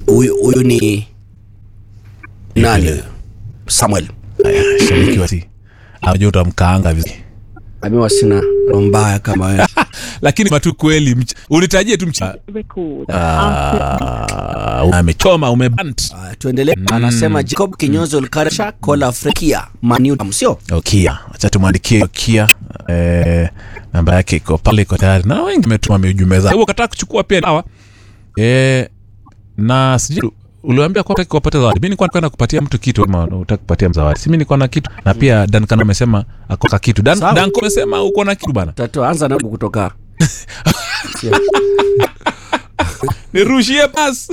huyu huyu ni nani huyu? Samuel Haya, shabiki wa si anajua utamkaanga vizuri amewa sina roho mbaya kama wewe lakini matu kweli mch- unitajie tu mch- record. Ah, amechoma umebant Aya, tuendelee anasema Jacob Kinyozo Lkarsha Kola Afrikia Manu sio okia acha tumwandikie okia eh, namba yake iko pale iko tayari na wengi metuma miujume zao kataa kuchukua pia dawa eh, na sijui uliwambia kwa utaki kuwapata zawadi mi nilikuwa kwenda kupatia mtu kitu ama utaki kupatia zawadi si mi nilikuwa na kitu na pia Duncan amesema akoka kitu Dan, Sawa. Danko amesema uko na kitu bana tatu anza na kutoka nirushie bas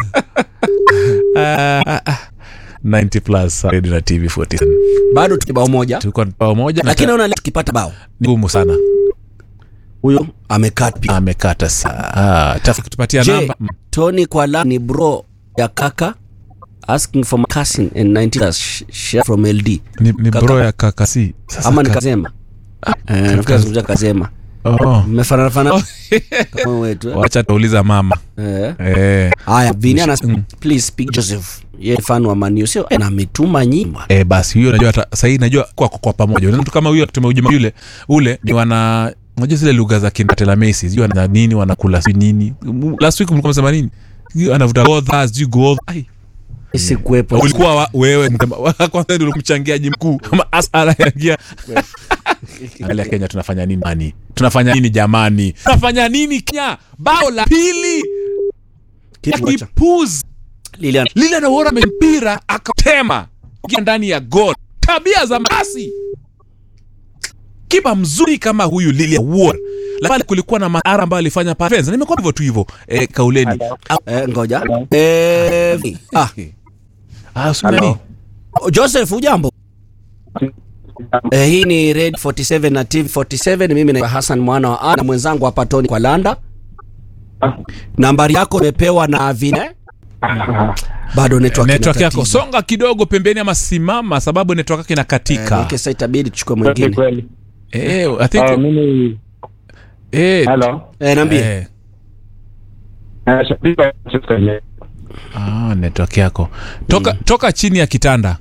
Ah, ah, ah. 90 plus radio na tv 47 bado tukibao moja tulikuwa bao moja lakini naona leo tukipata bao ni ngumu sana huyo amekat pia amekata saa ah, tafu kutupatia Je, namba Mm. Tony Kwala ni bro ya kaka asking for my cousin and 90 plus share from LD ni, ni Kaka. bro ya kakasi Sasa ama ni ka- Kazema eh nafikiri azungumzia Kazema oh. mmefanana fanana Oh. kama wetu eh? wacha tuuliza mama eh eh. haya Vini ana Mm. please speak Joseph yeye fan wa Man U sio na ametuma nyimbo Eh, basi huyo najua hata sahii najua kwa, kwa pamoja Unaona mtu kama huyo tumeujuma yule ule ni wana unajua zile lugha za kinatela Messi sijui wana nini wanakula sijui nini M- last week mlikuwa msema nini Sijui anavuta godha sijui godha ai sikuwepo ulikuwa wa, wewe mtema- wa kwanza ndio mchangiaji mkuu ama asala yaingia angalia Kenya tunafanya nini mani tunafanya nini jamani tunafanya nini Kenya bao la pili Kitu moja. kipuzi Lilian lile anaona mpira akatema ingia ndani ya gol tabia za masi kipa mzuri kama huyu Lilian Ward la pale kulikuwa na madhara ambayo alifanya pale Fence. nimekuwa hivyo tu hivyo eh, kauleni eh, ngoja eh Vi- ah ah, usimani. Joseph ujambo eh, hii ni Red 47 na TV 47 mimi na Hassan mwana wa A na mwenzangu hapa Tony kwa Landa nambari yako imepewa na Vine bado network network ina yako tatizo. songa kidogo pembeni ama simama sababu network yake Eh, inakatika okay, sasa itabidi tuchukue Kweli mwingine kweli. eh, I think, Ah, mimi eh, hello. eh, niambie eh, Eh, shabiki wa Manchester United. ah, network yako toka, toka chini ya kitanda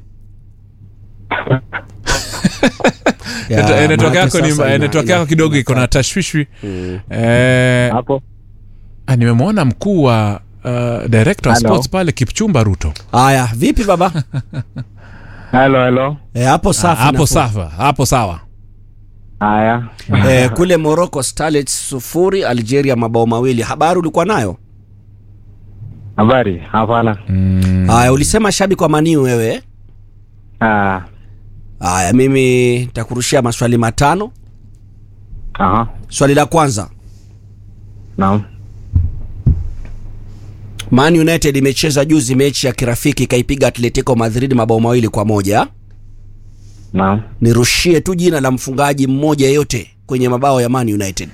Ya, Net- eh, network maanake yako ni sasa eh, ina- network ina- yako kidogo iko na tashwishwi Mm. eh, Hapo. ah, nimemwona mkuu wa uh, director wa Hello. sports pale Kipchumba Ruto Haya, vipi baba? Hello, hello. Eh, hapo Ah, safi. hapo nafuu. sawa hapo sawa Haya. Eh, kule Morocco Starlets sufuri, Algeria mabao mawili. Habari ulikuwa nayo? Habari? Hapana. mm. Haya, ulisema shabiki wa Maniu wewe. Ah. Haya, mimi nitakurushia maswali matano. Aha. Swali la kwanza, Naam. Man United imecheza juzi mechi ya kirafiki ikaipiga Atletico Madrid mabao mawili kwa moja. Naam. Nirushie tu jina la mfungaji mmoja yeyote kwenye mabao ya Man United.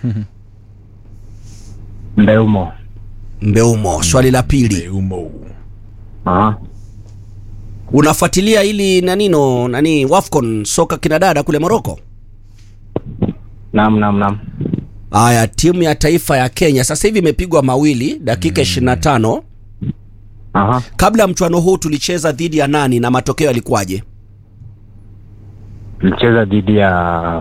Ndeumo. Mbeumo. Swali la pili, Umo. Aha. unafuatilia ili nanino nani Wafcon soka kinadada kule Morocco? Naam, naam, naam. Haya, timu ya taifa ya Kenya sasa hivi imepigwa mawili dakika 25. Aha. Kabla ya mchuano huu tulicheza dhidi ya nani na matokeo yalikuwaje? Tulicheza dhidi ya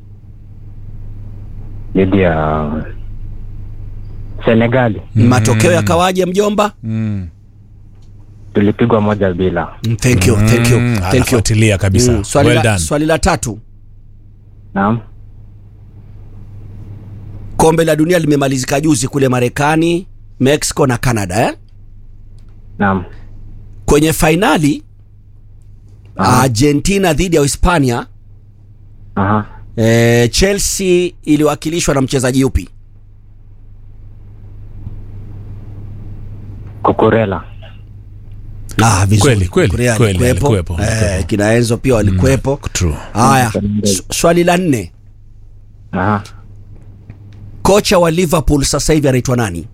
dhidi ya Senegali. Matokeo yakawaje mjomba? Mm. Tulipigwa moja bila. Mm, Thank you, thank you, Mm, thank you. anafuatilia kabisa Mm, swali, well la, done swali la tatu, Naam. kombe la dunia limemalizika juzi kule Marekani, Mexico na Canada eh? Naam. Kwenye fainali Aha. Argentina dhidi ya Hispania Aha. eh, Chelsea iliwakilishwa na mchezaji yupi? Kukurela. Ah, vizuri. Kweli, kweli, Korea kweli, alikuwepo. alikuwepo, Eh, alikuwepo. kina Enzo pia walikuwepo. True. Haya, s- swali la nne, Aha. kocha wa Liverpool sasa hivi anaitwa nani?